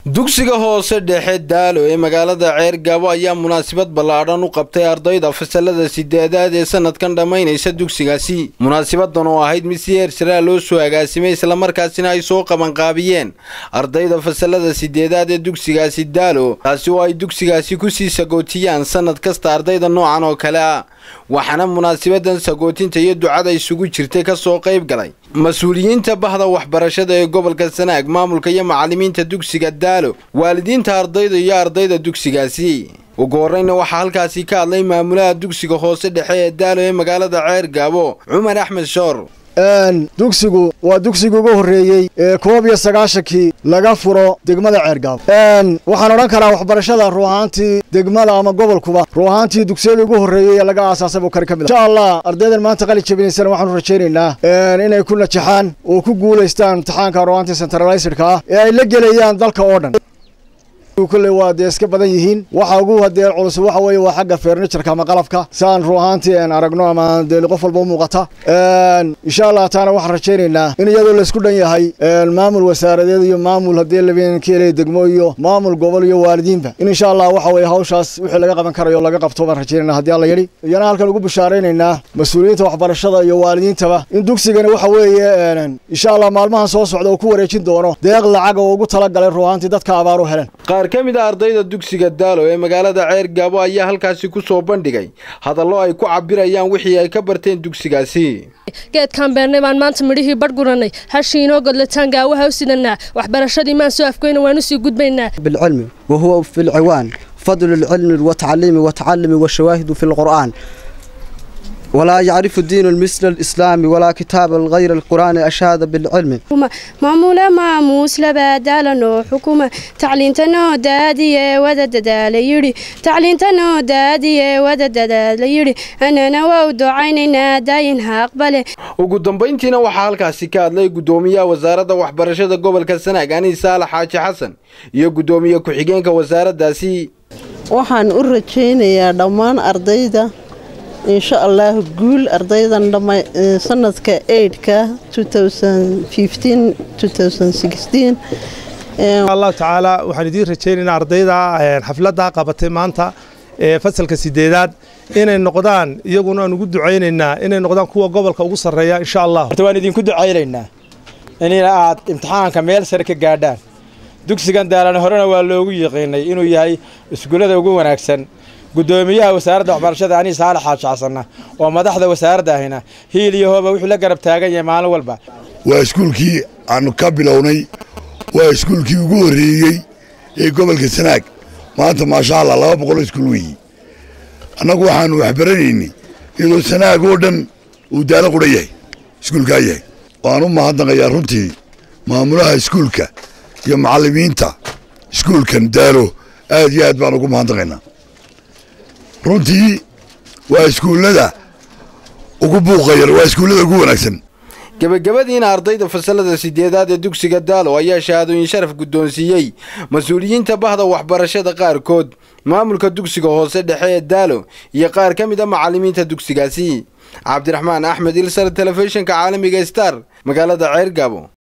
dugsiga hoose dhexe daalo ee magaalada ceergaabo ayaa munaasabad ballaadhan u qabtay ardayda fasalada sideedaad ee sanadkan dhammaynaysa dugsigaasi munaasabadan oo ahayd mid si heersaraa loo soo agaasimay islamarkaasina ay soo qabanqaabiyeen ardayda fasalada sideedaad ee dugsigaasi daalo taasi oo ay dugsigaasi kusii sagootiyaan sanad kasta ardayda noocan oo kale ah waxaana munaasabadan sagootinta iyo ducada isugu jirtay kasoo qayb galay mas-uuliyiinta bahda waxbarashada ee gobolka sanaag maamulka iyo macalimiinta dugsiga daalo waalidiinta ardayda iyo ardayda dugsigaasi ugu horreyna waxaa halkaasi ka hadlay maamulaha dugsiga hoose dhexe ee daalo ee magaalada ceer gaabo cumar axmed shoor dugsigu waa dugsigii ugu horreeyey ee koob iyo sagaashankii laga furo degmada ceergaabo waxaan odhan karaa waxbarashada ruu ahaantii degmada ama gobolkuba ruu ahaantii dugsiyada ugu horreeyey ee laga aasaasay buu kani ka mid insha allah ardaydan maanta qali jabinaysana waxaanu rajaynaynaa inay ku najaxaan oo ku guulaystaan imtixaanka ruu ahaantii centralisidka ah ee ay la gelayaan dalka oo dhan kulley waa dee iska badan yihiin waxa ugu hadee culus waxa weeye waa xagga furnitureka ama qalabka saan ruu ahaantii aan aragno ama dee qof walba u muuqata insha allah taana waxaan rajaynaynaa in iyadoo laysku dhan yahay maamul wasaaradeed iyo maamul haddii labeenkeeley degmo iyo maamul gobol iyo waalidiinba in insha allah waxa weeye hawshaas wixii laga qaban karayo laga qabto baan rajaynayna haddii alla yidhi iyana halkan ugu bishaaraynaynaa mas-uuliyiinta waxbarashada iyo waalidiintaba in dugsigani waxa weeye insha allah maalmahan soo socda uu ku wareejin doono deeq lacag oo ugu talagalay ruu ahaantii dadka abaaru helen qaar ka mid a ardayda dugsiga daalo ee magaalada ceer gaabo ayaa halkaasi ku soo bandhigay hadallo ay ku cabirayaan wixii ay ka barteen dugsigaasi geedkaan beernay baan maanta midhihii badh gurannay hashii inoo godlataan gaawaha u sidanaa waxbarashadii maan soo afgoyna waan usii gudbaynaa bilcilmi wa huwa fi lciwaan fadlu lcilmi watacliimi watacalumi washawaahidu fi lqur'aan ولا يعرف الدين مثل الإسلام ولا كتاب غير القرآن أشهد بالعلم maamule maamuus labaadaalanoo xukuma tacliintanoo daadiye wada dadaala yidhi tacliintanoo daadiye wada dadaala yidhi anana waa u ducaynaynaa daayin ha aqbale ugu dambayntiina waxaa halkaasi ka hadlay guddoomiyaha wasaaradda waxbarashada gobolka sanaag aniis saalax xaaji xasan iyo guddoomiye ku-xigeenka wasaaraddaasi waxaan u rajaynayaa dhammaan ardayda insha allah guul ardaydan dhamma sanadka eidhka allahu tacaala waxaan idiin rajaynaynaa ardayda xafladda qabatay maanta ee fasalka sideedaad inay noqdaan iyaguna aan ugu ducaynaynaa inay noqdaan kuwa gobolka ugu sarreeya insha allah horta waan idinku ducaynaynaa in aad imtixaanka meel sare ka gaadhaan dugsigan daalane horena waa loogu yiqiinay inuu yahay iskuullada ugu wanaagsan guddoomiyaha wasaaradda waxbarashada anii saalax xaaji xasanna oo madaxda wasaaradda ahina hiil iyo hooba wuxuu la garab taagan yahay maalin walba waa iskuulkii aanu ka bilownay waa iskuulkii ugu horreeyey ee gobolka sanaag maanta maasha allah laba boqol iskuul weeyi annagu waxaannu waxbaranaynay iyadoo sanaag oo dhan uu daalo qudha yahay iskuulkaa yahay waan u mahadnaqayaa runtii maamulaha iskuulka iyo macallimiinta iskuulkan daalo aad iyo aad baan ugu mahadnaqaynaa runtii waa iskuullada ugu buuqayar waa iskuullada ugu wanaagsan gebagabadiina ardayda fasalada sideedaad ee dugsiga daalo ayaa shahaadooyin sharaf guddoonsiiyey mas-uuliyiinta bahda waxbarashada qaarkood maamulka dugsiga hoose dhexe ee daalo iyo qaar ka mid a macallimiinta dugsigaasi cabdiraxmaan axmed ilsar telefishinka caalamiga star magaalada ceer gaabo